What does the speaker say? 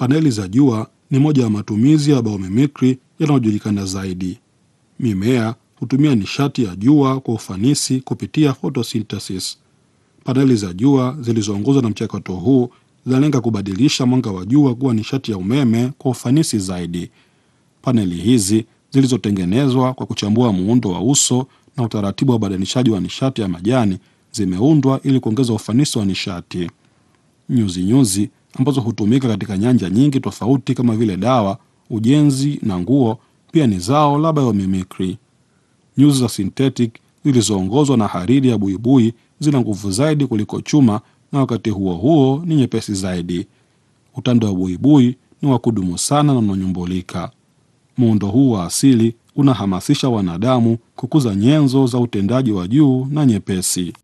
Paneli za jua ni moja ya matumizi ya biomimikri yanayojulikana zaidi. Mimea hutumia nishati ya jua kwa ufanisi kupitia photosynthesis. Paneli za jua zilizoongozwa na mchakato huu zinalenga kubadilisha mwanga wa jua kuwa nishati ya umeme kwa ufanisi zaidi. Paneli hizi zilizotengenezwa kwa kuchambua muundo wa uso na utaratibu wa ubadilishaji wa nishati ya majani zimeundwa ili kuongeza ufanisi wa nishati. Nyuzi nyuzi ambazo hutumika katika nyanja nyingi tofauti kama vile dawa, ujenzi na nguo pia ni zao la biomimikri. Nyuzi za synthetic zilizoongozwa na hariri ya buibui zina nguvu zaidi kuliko chuma na wakati huo huo ni nyepesi zaidi. Utando wa buibui ni wa kudumu sana na unanyumbulika. Muundo huu wa asili unahamasisha wanadamu kukuza nyenzo za utendaji wa juu na nyepesi.